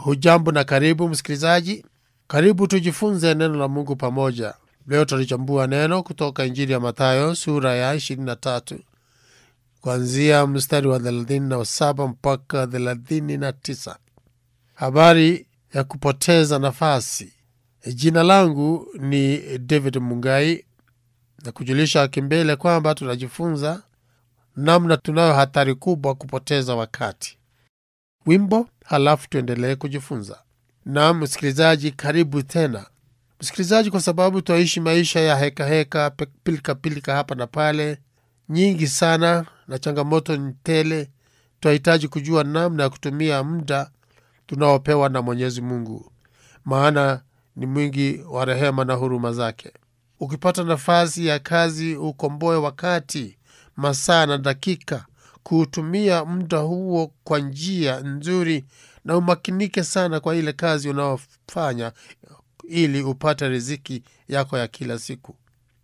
Hujambo na karibu msikilizaji, karibu tujifunze neno la Mungu pamoja. Leo tutalichambua neno kutoka Injili ya Mathayo sura ya 23 kuanzia mstari wa 37 mpaka 39. Habari ya kupoteza nafasi. Jina langu ni David Mungai na kujulisha kimbele kwamba tunajifunza namna tunayo hatari kubwa kupoteza wakati. Wimbo halafu tuendelee kujifunza. Naam msikilizaji, karibu tena msikilizaji, kwa sababu twaishi maisha ya hekaheka heka, pilika pilika hapa na pale nyingi sana, na changamoto ni tele. Twahitaji kujua namna ya kutumia muda tunaopewa na Mwenyezi Mungu, maana ni mwingi wa rehema na huruma zake. Ukipata nafasi ya kazi, ukomboe wakati, masaa na dakika kuutumia muda huo kwa njia nzuri, na umakinike sana kwa ile kazi unaofanya ili upate riziki yako ya kila siku.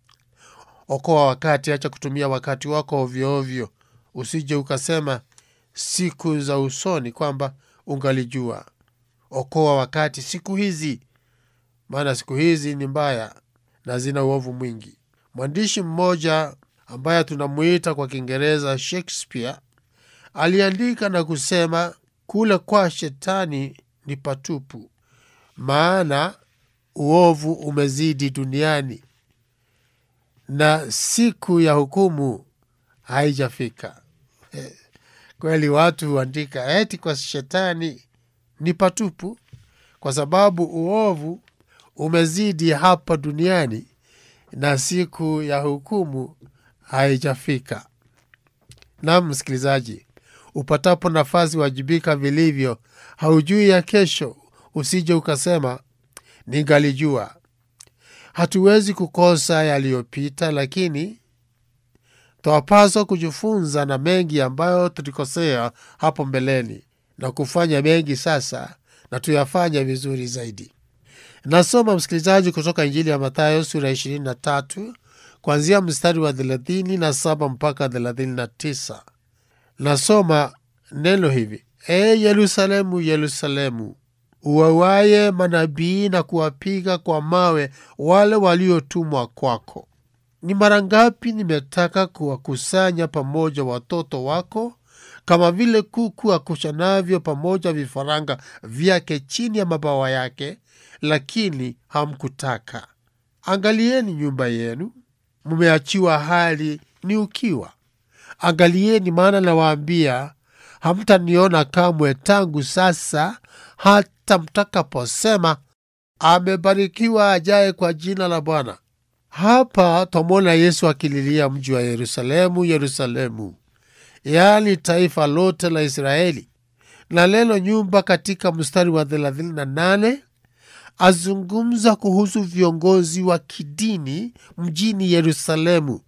Okoa wakati, acha kutumia wakati wako ovyoovyo. Usije ukasema siku za usoni kwamba ungalijua. Okoa wakati siku hizi, maana siku hizi ni mbaya na zina uovu mwingi. Mwandishi mmoja ambaye tunamuita kwa Kiingereza Shakespeare aliandika na kusema, kule kwa shetani ni patupu, maana uovu umezidi duniani na siku ya hukumu haijafika. Kweli watu huandika eti kwa shetani ni patupu, kwa sababu uovu umezidi hapa duniani na siku ya hukumu haijafika. Naam msikilizaji, upatapo nafasi wajibika vilivyo. Haujui ya kesho, usije ukasema ningalijua. Hatuwezi kukosa yaliyopita, lakini twapaswa kujifunza na mengi ambayo tulikosea hapo mbeleni na kufanya mengi sasa na tuyafanya vizuri zaidi. Nasoma msikilizaji, kutoka Injili ya Mathayo sura ya 23 kuanzia mstari wa 37 mpaka 39. Nasoma neno hivi: E Yerusalemu, Yerusalemu, uwawaye manabii na kuwapiga kwa mawe wale waliotumwa kwako, ni mara ngapi nimetaka kuwakusanya pamoja watoto wako kama vile kuku akushanavyo pamoja vifaranga vyake chini ya mabawa yake, lakini hamkutaka. Angalieni nyumba yenu, mmeachiwa hali ni ukiwa. Angalieni, maana nawaambia, hamtaniona kamwe tangu sasa hata mtakaposema, amebarikiwa ajaye kwa jina la Bwana. Hapa twamwona Yesu akililia mji wa Yerusalemu, Yerusalemu, yaani taifa lote la Israeli. Na neno nyumba katika mstari wa 38 azungumza kuhusu viongozi wa kidini mjini Yerusalemu.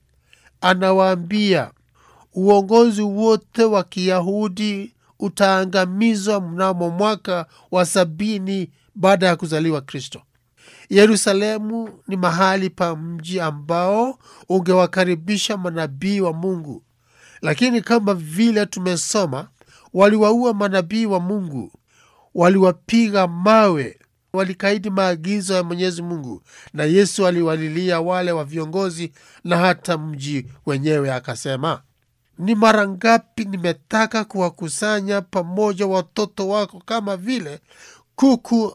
Anawaambia uongozi wote wa Kiyahudi utaangamizwa mnamo mwaka wa sabini baada ya kuzaliwa Kristo. Yerusalemu ni mahali pa mji ambao ungewakaribisha manabii wa Mungu, lakini kama vile tumesoma, waliwaua manabii wa Mungu, waliwapiga mawe, walikaidi maagizo ya Mwenyezi Mungu, na Yesu aliwalilia wale wa viongozi na hata mji wenyewe, akasema ni mara ngapi nimetaka kuwakusanya pamoja watoto wako kama vile kuku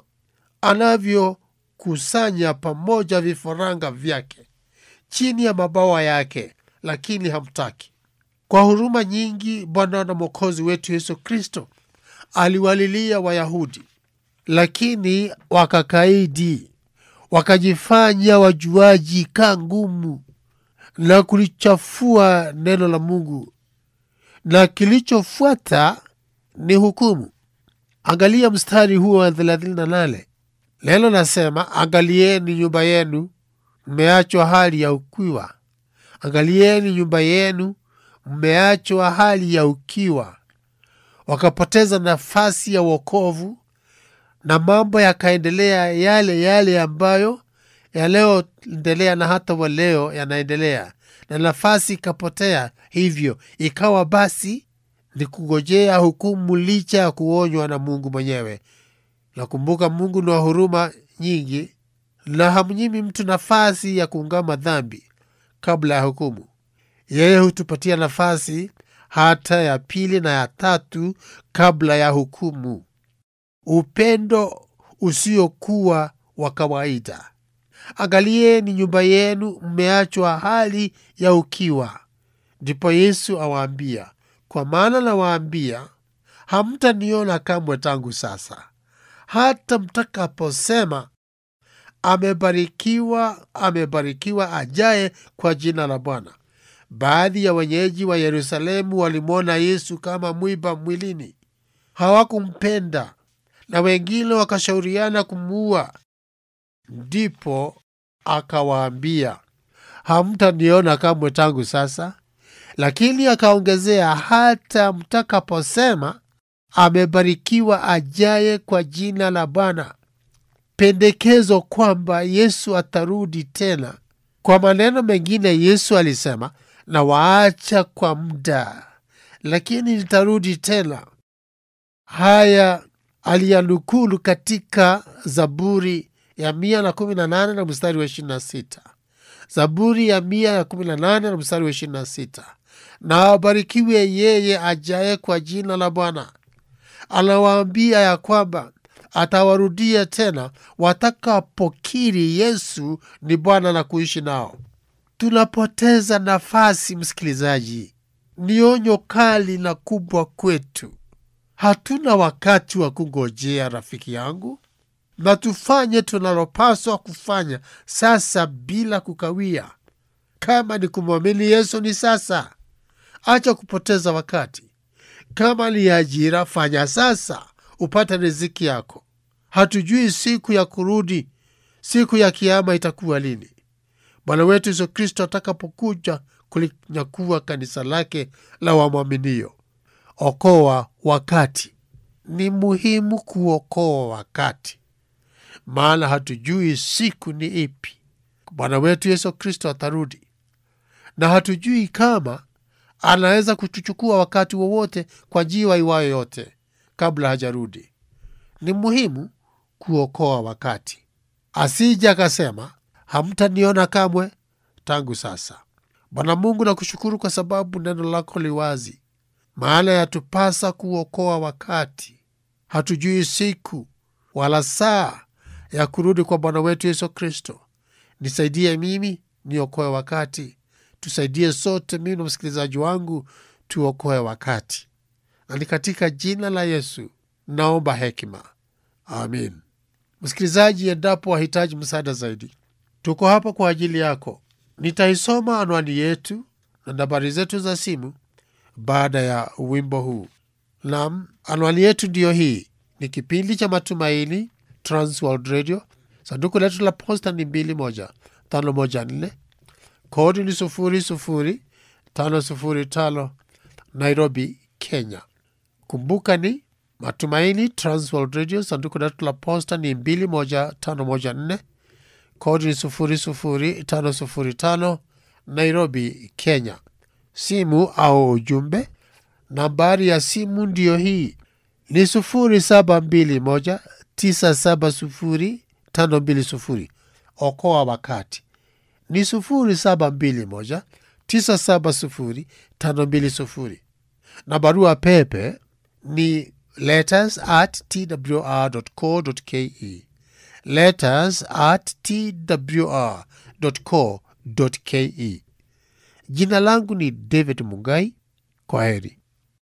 anavyokusanya pamoja vifaranga vyake chini ya mabawa yake, lakini hamtaki. Kwa huruma nyingi, Bwana na Mwokozi wetu Yesu Kristo aliwalilia Wayahudi, lakini wakakaidi, wakajifanya wajuaji kaa ngumu na kulichafua neno la Mungu, na kilichofuata ni hukumu. Angalia mstari huo wa 38. Neno nasema, angalieni nyumba yenu, mmeachwa hali ya ukiwa. Angalieni nyumba yenu, mmeachwa hali ya ukiwa. Wakapoteza nafasi ya wokovu na mambo yakaendelea yale yale ambayo yaliyoendelea na hata waleo yanaendelea, na nafasi ikapotea. Hivyo ikawa basi ni kungojea hukumu, licha ya kuonywa na Mungu mwenyewe Nakumbuka Mungu ni wa huruma nyingi na hamnyimi mtu nafasi ya kuungama dhambi kabla ya hukumu. Yeye hutupatia nafasi hata ya pili na ya tatu kabla ya hukumu. Upendo usiokuwa wa kawaida. Angalieni nyumba yenu mmeachwa hali ya ukiwa. Ndipo Yesu awaambia, kwa maana nawaambia, hamtaniona kamwe tangu sasa hata mtakaposema, amebarikiwa, amebarikiwa ajaye kwa jina la Bwana. Baadhi ya wenyeji wa Yerusalemu walimwona Yesu kama mwiba mwilini, hawakumpenda na wengine wakashauriana kumuua. Ndipo akawaambia, hamtaniona kamwe tangu sasa, lakini akaongezea, hata mtakaposema amebarikiwa ajaye kwa jina la Bwana. Pendekezo kwamba Yesu atarudi tena. Kwa maneno mengine, Yesu alisema, na waacha kwa muda, lakini nitarudi tena. Haya aliyanukulu katika Zaburi ya mia na kumi na nane na mstari wa ishirini na sita Zaburi ya mia na kumi na nane na mstari wa ishirini na sita na abarikiwe yeye ajaye kwa jina la Bwana. Anawaambia ya kwamba atawarudia tena watakapokiri Yesu ni Bwana na kuishi nao. Tunapoteza nafasi, msikilizaji. Ni onyo kali na kubwa kwetu. Hatuna wakati wa kungojea, rafiki yangu, na tufanye tunalopaswa kufanya sasa bila kukawia. Kama ni kumwamini Yesu, ni sasa. Acha kupoteza wakati. Kama ni ajira, fanya sasa, upate riziki yako. Hatujui siku ya kurudi, siku ya kiama itakuwa lini. Bwana wetu Yesu Kristo atakapokuja kulinyakua kanisa lake la wamwaminio. Okoa wakati. Ni muhimu kuokoa wakati, maana hatujui siku ni ipi Bwana wetu Yesu Kristo atarudi, na hatujui kama anaweza kutuchukua wakati wowote kwa njia iwayo yote kabla hajarudi. Ni muhimu kuokoa wakati, asija akasema hamtaniona kamwe tangu sasa. Bwana Mungu, nakushukuru kwa sababu neno lako liwazi, maana yatupasa kuokoa wakati. Hatujui siku wala saa ya kurudi kwa Bwana wetu Yesu Kristo. Nisaidie mimi niokoe wakati, tusaidie sote, mimi na msikilizaji wangu tuokoe wakati, na ni katika jina la Yesu naomba hekima, amin. Msikilizaji, endapo wahitaji msaada zaidi, tuko hapa kwa ajili yako. Nitaisoma anwani yetu na nambari zetu za simu baada ya wimbo huu. Nam, anwani yetu ndiyo hii. Ni kipindi cha Matumaini, Transworld Radio. Sanduku letu la posta ni mbili moja tano moja nne. Kodi ni sufuri sufuri tano sufuri tano, Nairobi, Kenya. Kumbuka ni Matumaini, Transworld Radio. Sanduku letu la posta ni mbili moja tano moja nne. Kodi ni sufuri sufuri tano sufuri tano, Nairobi, Kenya. Simu au ujumbe, nambari ya simu ndiyo hii ni sufuri saba mbili moja tisa saba sufuri tano mbili sufuri. Okoa wakati ni sufuri saba mbili moja tisa saba sufuri tano mbili sufuri, na barua pepe ni letters at twr.co.ke, letters at twr.co.ke. Jina langu ni David Mungai. Kwa heri.